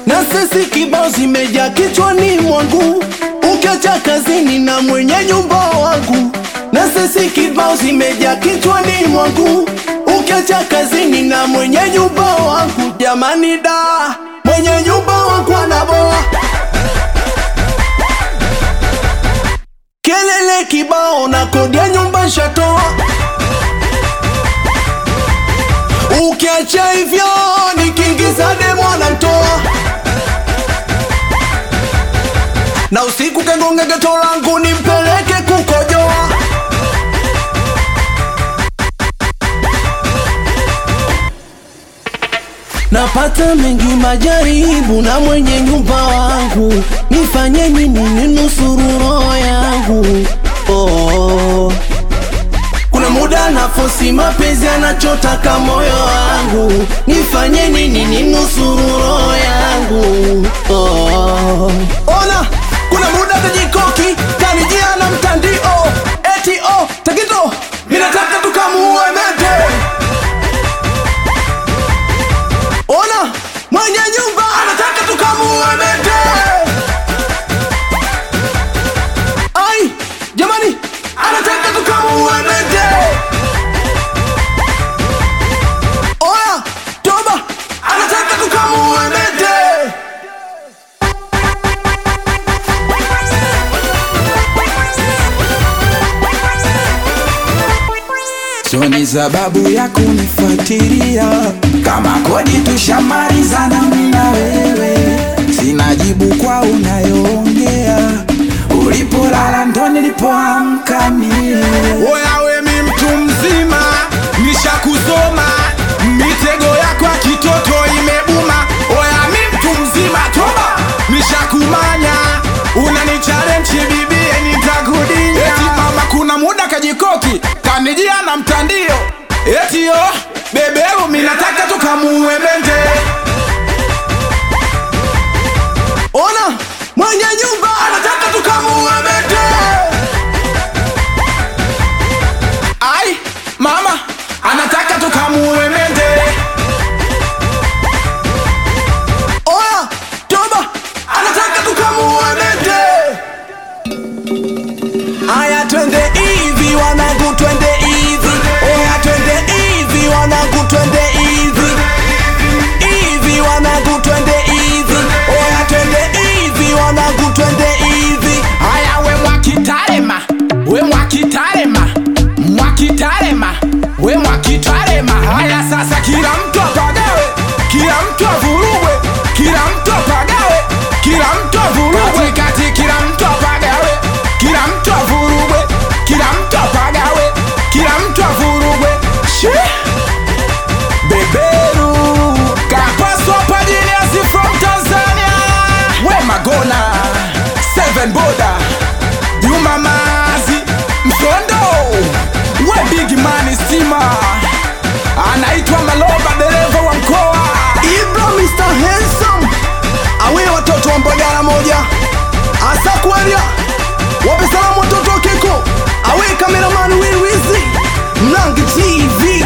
na sisi kibao zimejaa kichwani mwangu, ukiacha kazini na mwenye nyumba wangu, na sisi kibao zimejaa kichwani mwangu, ukiacha kazini na mwenye nyumba wangu. Jamani da, mwenye nyumba wangu anaboa kelele kibao na kodi ya nyumba shatoa. Ukiacha hivyo nikiingiza demo anamtoa, na usiku kengonge geto langu nimpeleke kukojoa. Napata mengi majaribu na mwenye nyumba wangu, nifanye nini ninusuru roho yangu? Oh. Kuna muda nafosi mapenzi anachotaka moyo wangu, nifanye nini ninusuru roho yangu? Oh. Ona, kuna muda tajikoki kanijia na mtandio eti oh, Tagito, ninataka tukamuue mete Ona mwenye nyumba anataka tukamuue mete. Ai jamani, anataka tukamuue mete. Oya toba, anataka tukamuue mete. So ni sababu ya kunifuatilia kama kodi tushamalizana mimi na wewe, sina jibu kwa unayoongea. Ulipolala ndo nilipoamka mie. Oya we mi mtu mzima, nishakusoma mitego yako ya kitoto imebuma. Oya mi mtu mzima, toba, nishakumanya unanichallenge bibie, nitakudinya. Eti mama, kuna muda kajikoki kanijia na mtandio, eti yo beberu, mi nataka tukamuue mende. Ona mwenye nyumba anataka tukamuue mete. Ai mama, anataka tukamuue mende. Oya toba, anataka tukamuue mete. Aya twende hivi wanangu, twende hivi. Oya twende hivi wanangu, twende hivi. Hivi wanangu, twende hivi. Oya twende hivi wanangu, twende hivi. Haya we mwakitarema, we mwakitarema, mwakitarema, we mwakitarema. Haya sasa kila mtu apagawe, kila mtu avurugwe, kila mtu apagawe, kila mtu avurugwe, kati kila mtu apagawe, kila mtu avurugwe, kila mtu apagawe, kila mtu avurugwe. Shee! Beberu kapaswa pajiniasi from Tanzania we Magona Seven Boda Juma Mazi Msondo we Big Money Stima anaitwa Maloba dereva wa mkoa Ibra Mr. Handsome awe watoto wa Mbagala moja asa kwaria wape salamu watoto wa Keko awe kameraman Wilwizi Mlangi TV